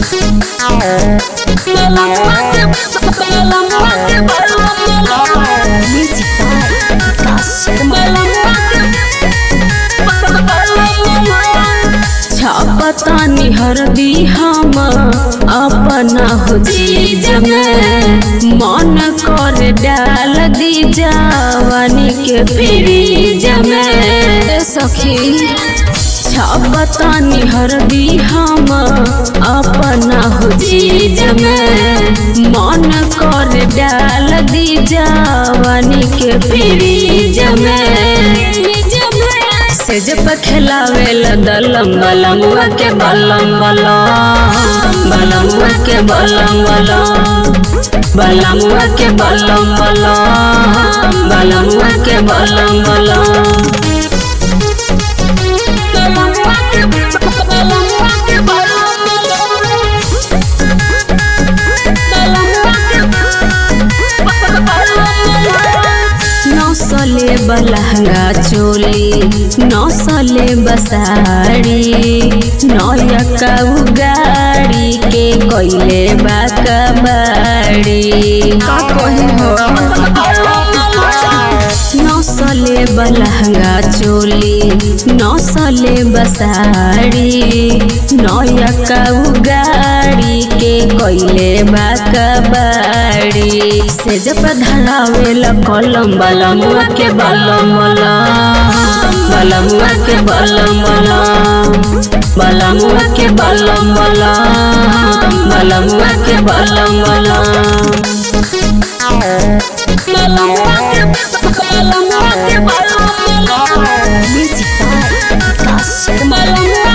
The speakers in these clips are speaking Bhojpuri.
Music by Vikas छपतानी हरदी हम अपना हो चीज में मन कर डाल दी जवानी के फ्रीज में सखी छपतानी हरदी हम अपना हो चीज में मन कर डाल दी जवानी के फ्रीज में सेज पे खेलावेला दलम बलमुआ के बलम बलम बलमुआ के बलम बलम बलमुआ के बलम बलम बलमुआ के बलम बलम नौसले बलहंगा चोली नौसले बसाड़ी नौयका गाड़ी के कोइले बाकबाड़ी का कहे हो नौसले बलहंगा चोली नौसले बसाड़ी नौयका गाड़ी के कोइले बाकबाड़ी से जब धरावेला कलम बलमुआ के बलम बलम बलमुआ के बलम बलम बलमुआ के बलम बलम बलमुआ के बलम बलम Music by Vikas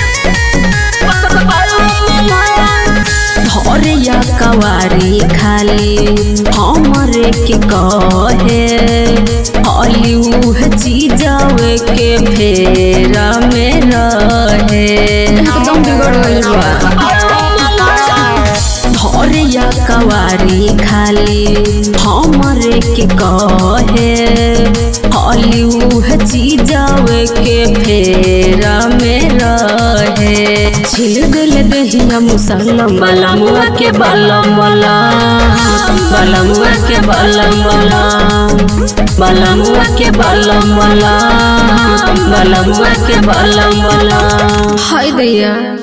धरिया कवारी खाली हमरे के कहे हली उह चीजावे के फेरा में रहे एकदम बिगड़ गइल बा धरिया कवारी खाली हमरे के कहे हली उह चीजावे के फेरा में रहे छिल दिल दहिया मुसलम बलमुआ के बलम बलम बलमुआ के बलम बलम बलमुआ के बलम बलम बलमुआ के बलम बलम हाय दैया